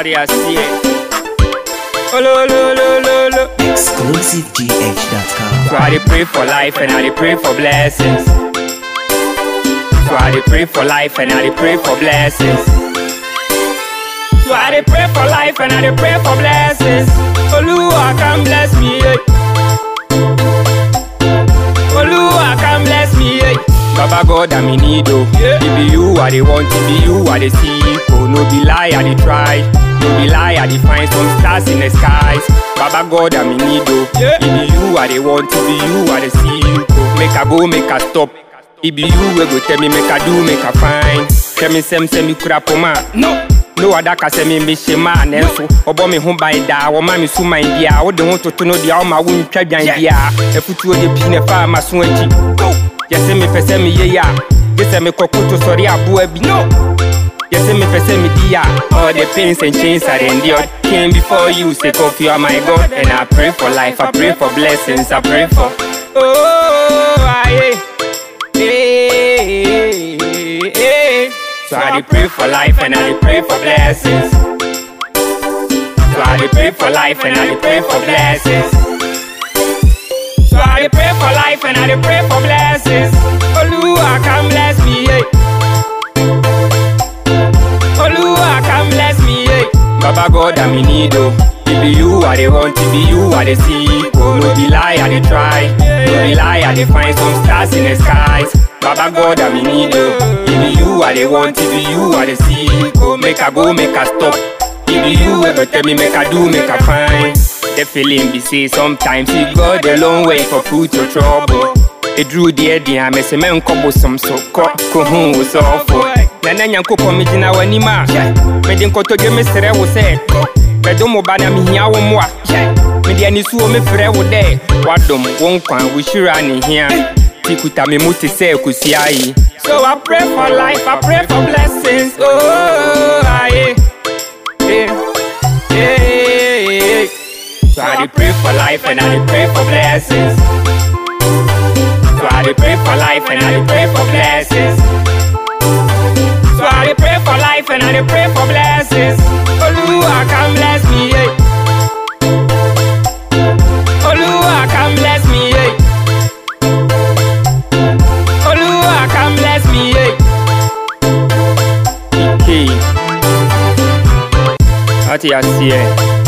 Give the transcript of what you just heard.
Sorry, I see it. Oh, lo, lo, lo, lo, lo. ExclusiveGH.com. So I dey pray for life and I dey pray for blessings. So I dey pray for life and I dey pray for blessings. So I dey pray for life and I dey pray for blessings. Oluwa come bless me. Yeah. Oluwa come bless me. Yeah. Baba God I'm in need oh. It be you I dey want, it be you I dey seek. Oh no be lie I dey try. No be lie I dey find some stars in the skies. Baba God I'm in need oh. It be you I dey want, it be you I dey seek. Oh make I go, make I stop. It be you wey go tell me make I do, make I find. Tell me sɛm sɛ me kura poma. No. ne wadaka sɛ memmehyɛ maa nanso ɔbɔ me ho ban daa wɔma me so man biaa wode ho toto no deɛ woma wontwa dwan biaa afutuo de pii ne faa maso akyi yɛsɛ mepɛ sɛ meyɛ yi a gye sɛ mekɔkoto sɔre aboa bi no yɛsɛ mepɛ sɛ medi a all the pains and chains I endured came before you sake of you are my God and I pray for life I pray for blessings I pray for oh aye eh, eh, eh. So I dey pray for life and I dey pray for blessings. So I dey pray for life and I dey pray for blessings. So I dey pray for life and I dey pray for blessings. Oluwa come bless me, yeah. Oluwa come bless me, yeah. Baba God I'm in need oh. It be you I dey want, it be you I dey seek. Oh no be lie I dey try, no be lie I dey find some stars in the skies. Baba God I'm in need oh. It be you I dey want, it be you I dey seek. Oh make I go, make I stop. It be you ever tell me make I do, make I find. The feeling be say sometimes you go the long way for put your trouble. ɛduru deɛ deɛ a mɛsɛ mɛnkɔ bosom so kɔ kohu wo sɔfo na na nyankopɔn megyina w'anim a mede nkotodwe mesrɛ wo sɛ bɛdom mo ba na mehia wo mmoa mede anisuo mefrɛ wo dɛ woadom wo nkwa wo hyira ne hia ti kuta me mu te sɛ akosua yi so i pray for life i pray for blessings oh, aye. Yeah. Yeah, yeah. So I dey pray for life and I dey pray for blessings. So I dey pray for life and I dey pray for blessings. So I dey pray for life and I dey pray for blessings. Oluwa come bless me, yeah. Oluwa come bless me, yeah. Oluwa come bless me, yeah. Okay. Láti àṣì ẹ̀.